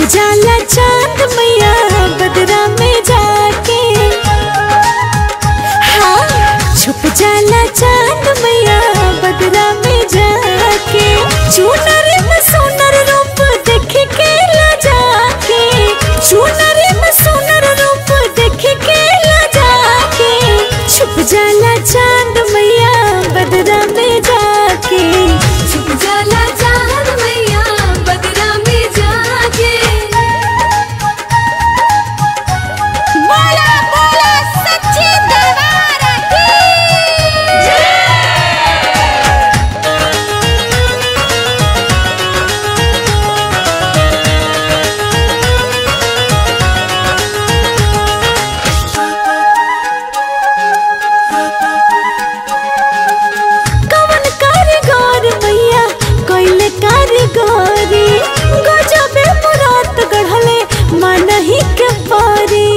जाला चांद मैया बदरा में जाके हाँ छुप जाला चांद मैया बदरा में जाके चूनर में सोनर रूप देख के ला जाके चूनर में सोनर रूप देख के ला जाके छुप जाला चांद मैया बदरा में जाके छुप जाला चांद मैया बदरा में जाके बोला बोला सच्ची दरबार की कवन कारीगर मैया कोइले कारीगरी गजबे मुरात गढ़ले मनही के पारी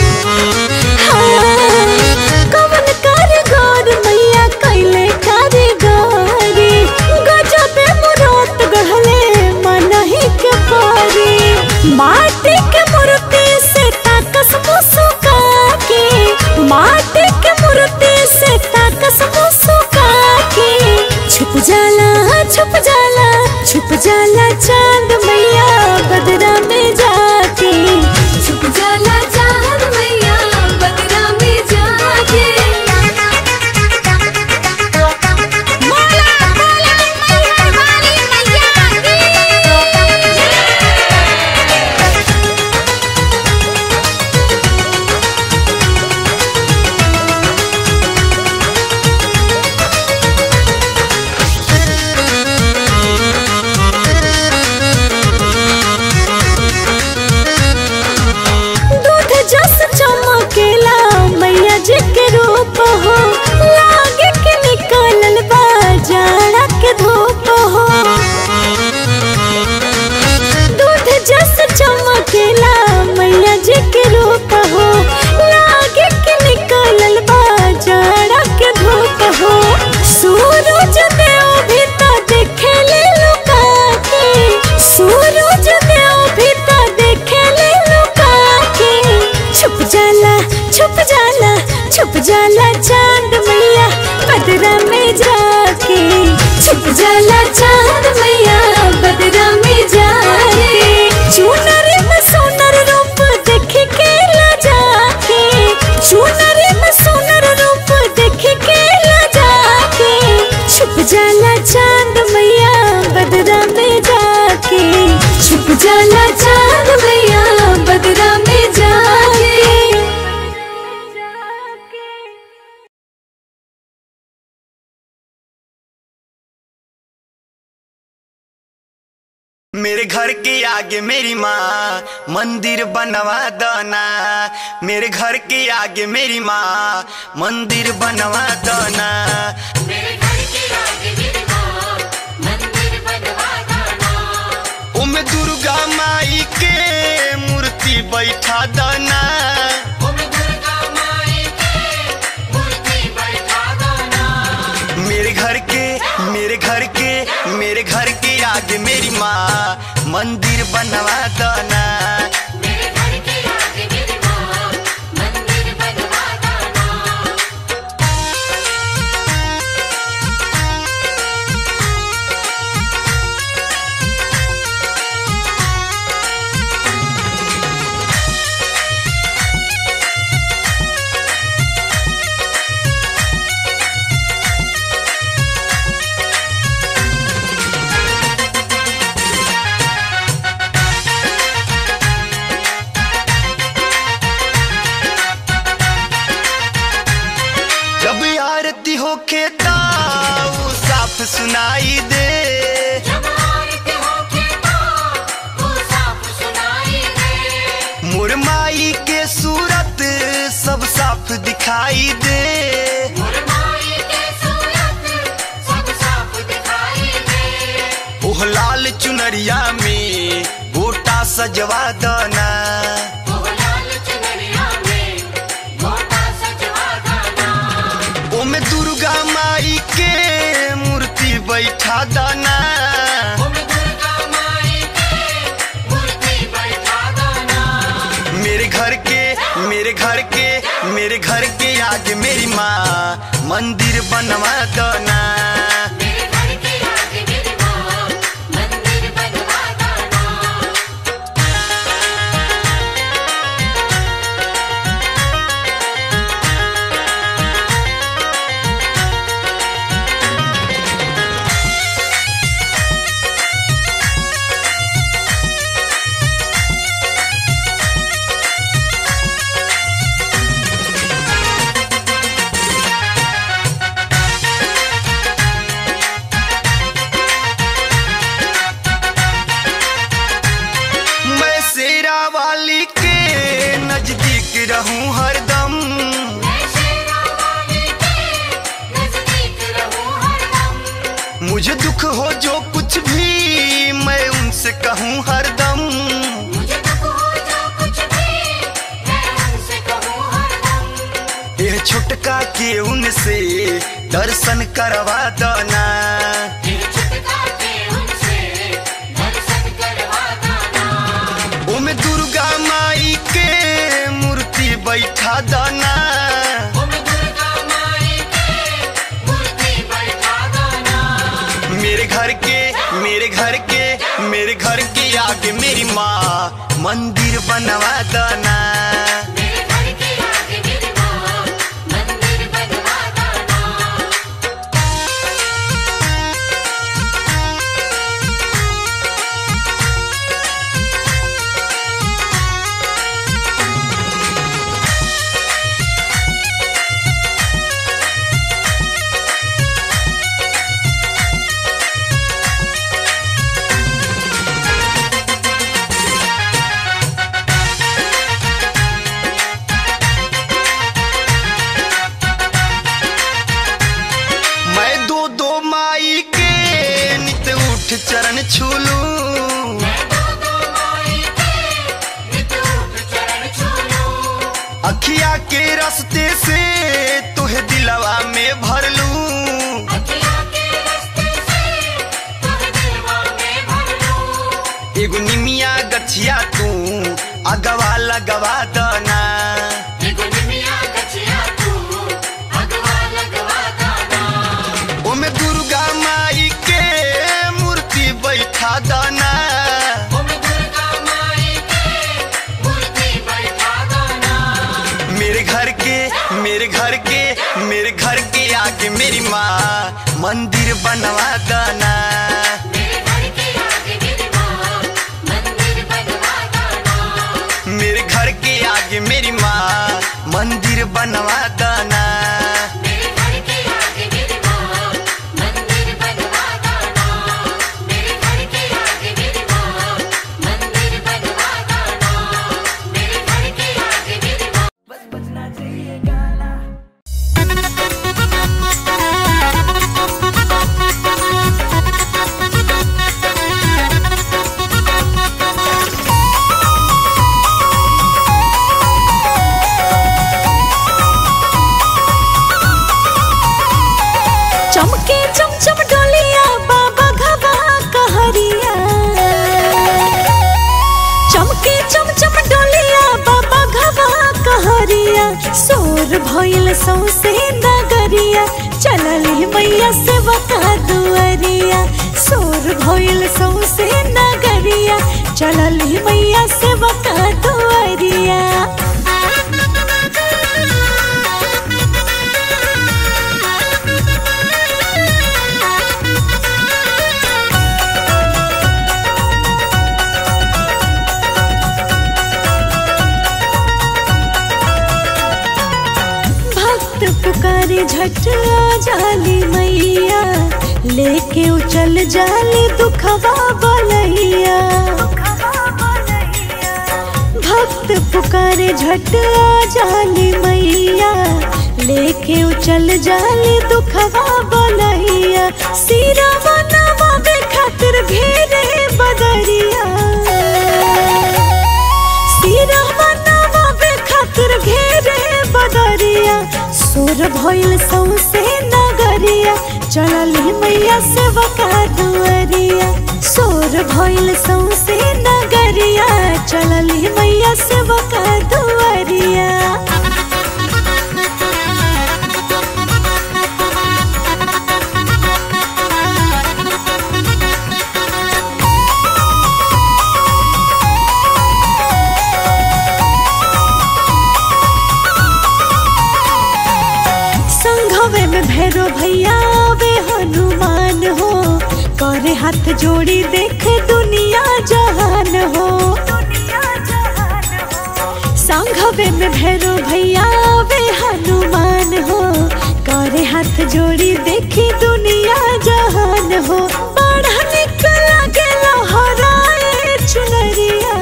हाँ, कवन कारीगर मैया कोइले कारीगरी गजबे मुरात गढ़ले मनही के पारी माटी के मूर्ति से ताकस मुसुका के माटी के मूर्ति से ताकस मुसुका के छुप जाला छुप जाला छुप जाला चांद मैया बदरा में जाके छुप जाला चांद मैया बदरा में जाके बोला बोला मैहर वाली मैया की दूध जस चमकेला मैया जी के रूप हो लागे के निकलल बा जाड़ा के धूप हो दूध जस चमकेला मैया जी के रूप हो लागे के निकलल बा जाड़ा के धूप हो सूरज देव भी तो देखे ले लुका के सूरज देव भी तो देखे ले लुका के छुप जाला छुप जाला छुप जाला चांद मैया बदरा में जाके छुप जाला चांद मैया बदरा में जाके चूनर में सोनर रूप देख के ला जाके चूनर में सोनर रूप देख के ला जाके छुप जाला चांद मैया बदरा में जाके छुप जाला चांद मैया बदरा में जाके मेरे घर के आगे मेरी माँ मंदिर बनवा दना मेरे घर के आगे मेरी माँ मंदिर बनवा दना उमे दुर्गा माई के मूर्ति बैठा दना मेरे घर के मेरे घर के मेरे घर के आगे मेरी माँ मंदिर बनवा दना जब आरती हो खेता साफ सुनाई दे मोर माई के सूरत सब साफ दिखाई दे ओह लाल चुनरिया में गोटा सजवा दना ओमे दुर्गा माई के मूर्ति बैठा दना दुर्गा माई के मूर्ति बैठा मेरे घर के मेरे घर के आगे मेरी माँ मंदिर बनवा दो ना मेरे घर के आगे मेरी माँ मंदिर बनवा देना मैं शेरा वाली के नजदीक रहूं हरदम मैं शेरा वाली के नजदीक रहूं हरदम मुझे दुख हो जो कुछ भी मैं उनसे कहूं हरदम मुझे दुख हो जो कुछ भी मैं उनसे कहूं हरदम ये छुटका के उनसे दर्शन करवा दो ना ये छुटका के उनसे दर्शन करवा देना ओ मैं दुर्गा माई के मूर्ति बैठा दो ना ओ मैं दुर्गा माई के मूर्ति बैठा देना मेरे घर के मेरे घर के मेरे घर के आगे मेरी माँ मंदिर बनवा दो ना मेरे घर के आगे मेरी माँ मंदिर बनवा देना मैं दो दो माई के नित उठ चरण छूलू अखिया के रास्ते से तुहे दिलवा में भर लूं एगो निमिया गछिया तू अगवा लगवा दना ओमे दुर्गा माई के मूर्ति बैठा दना मेरे घर के मेरे घर के मेरे घर के आगे मेरी माँ मंदिर बनवा दना मेरे घर के आगे मेरी माँ मंदिर बनवा दना चमके चमचम डोलिया बाबा घबा कहरिया चमके चमचम डोलिया बाबा घबा कहरिया सोर भइल सौसे नगरिया चलली मैया से बता दुअरिया सोर भइल सौसे नगरिया चलली मैया से बता दुअरिया भक्त पुकारे झट आ जाली मैया लेके उचल जाली दुखवा बलैया भक्त पुकारे झट आ जाली मैया लेके उचल जाली दुखवा बलैया सिरवा नवावे खातिर घेरे बदरिया सिरवा नवावे खातिर घेरे बदरिया सुर भइल सौसे नगरिया चलली मैया से बका दुअरिया सोर भइल सौसे नगरिया चलली मैया से बका दुआरिया संघवे में भैरो भैया वे हनुमान हो करे हाथ जोड़ी देख दुनिया जहान हो संघवे में भैरो भैया वे हनुमान हो करे हाथ जोड़ी देखी दुनिया जहान हो बड़ा निकल गेला हराए चुनरिया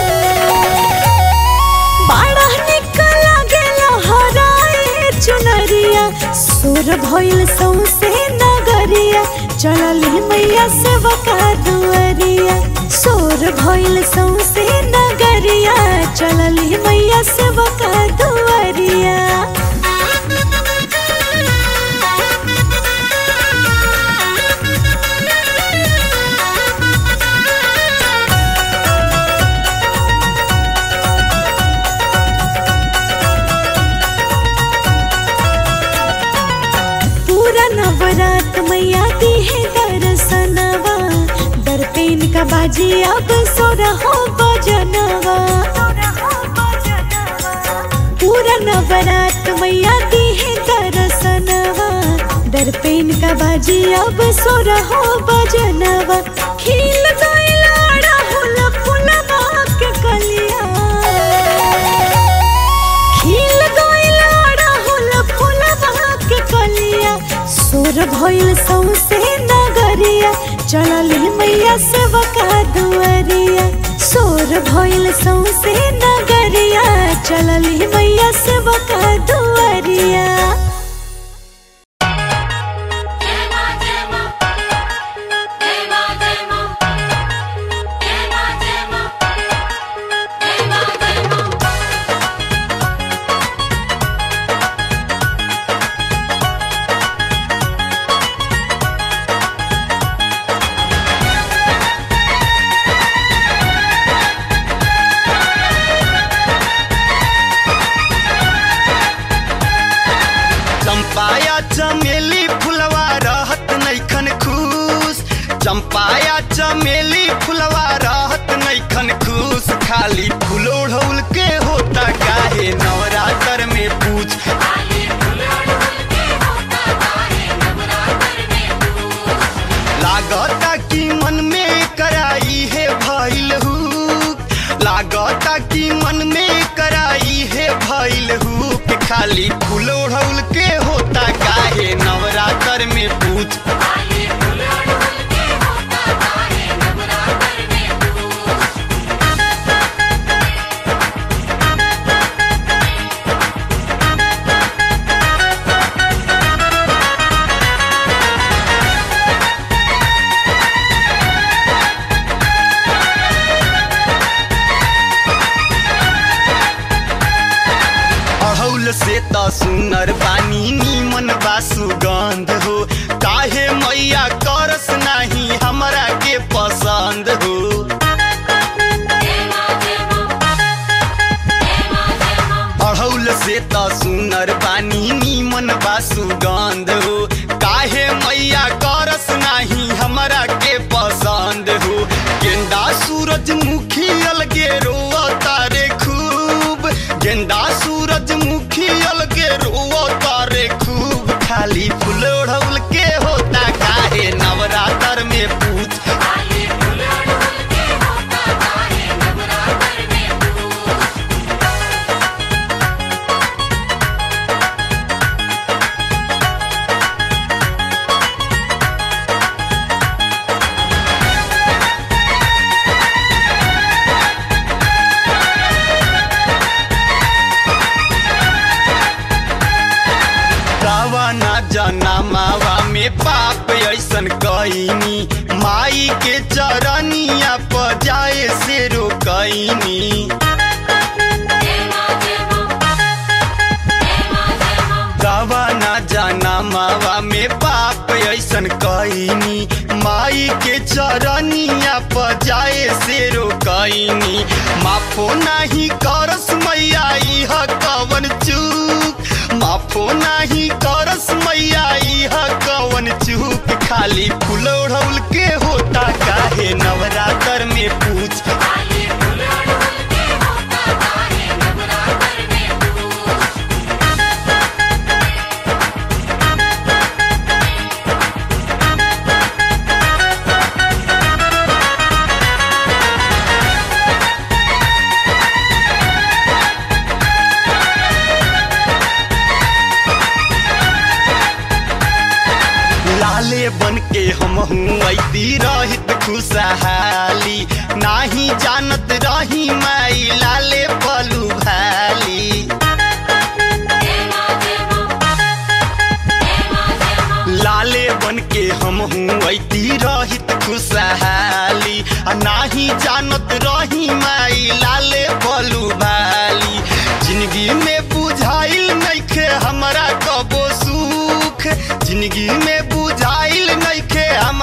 बड़ा निकल गेला हराए चुनरिया सुर भइल सौसे नगरिया चलली मैया से बका दुआरिया सुर भइल सौसे नगरिया चलली मैया से बका दुआरिया पूरा नवरात मैया दी है दर्शनवा दर पे इनका बाजी अब सोरा हो बजनवा पूरा नवरात मैया दी है दर्शनवा दर पे इनका बाजी अब सोरा हो बजनवा खिल गइल अड़हुल फुलवा के कलिया खिल गइल अड़हुल फुलवा के कलिया सुर भइल सौसे नगरिया चलली मैया से बका दुआरिया सुर भइल सौसे नगरिया चलली मैया से बका दुआरिया जय मां जय मां जय मां जय मां जय मां जय मां जय मां जय मां चंपाया चमेली फुलवा रहत नैखन खुश चंपाया चमेली फुलवा रहत नैखन खुश खाली फूल ओढ़ौल के होता काहे नवरात्र में पूछ लागता कि मन में कराई है भइल हूँ लागता कि मन में कराई है भइल हूँ कि खाली फूल ओढ़ौल के होता काहे नवरात्र में पूछ अड़ौल से त सुनर बानी नीमन बा सुगंध हो काहे मैया करस नाही हमरा के पसंद हो अड़ौल से त सुनर बानी नीमन बा सुगंध हो काहे मैया करस नाही हमरा के पसंद हो गेंदा सूरजमुखी अलगे रोआ तारे खूब गेंदा सूरजमुखी अलगे रोआ तारे खूब खाली फूल ओढ़ौल के होता काहे नवरात्र में पूछ रावना जनमावा में पाप ऐसन कईनी माई के चरनिया पर जाए से रोकईनी रावना जनमावा में पाप ऐसन ऐसन कईनी माई के चरनिया पजाए से रोकईनी माफो नाही करस मैया इह कवन चूक माफो नाही करस मैया इह कवन चूक खाली फूल ओढ़ौल के होता काहे नवरात्र में पूछ खाली फूल उड़हुल के होता काहे नवरात्र में पूछ लाले बन के हम ऐती रहित खुशहाली नाही जानत रही माई लाले पलू भाली जय मां जय मां जय मां जय मां लाले बन के हम ऐती रहित खुशहाली आ नाही जानत रही माई लाले पलू भाली जिंदगी में बुझाइल नइखे हमरा कबो सुख जिंदगी में बुझाइल नइखे हम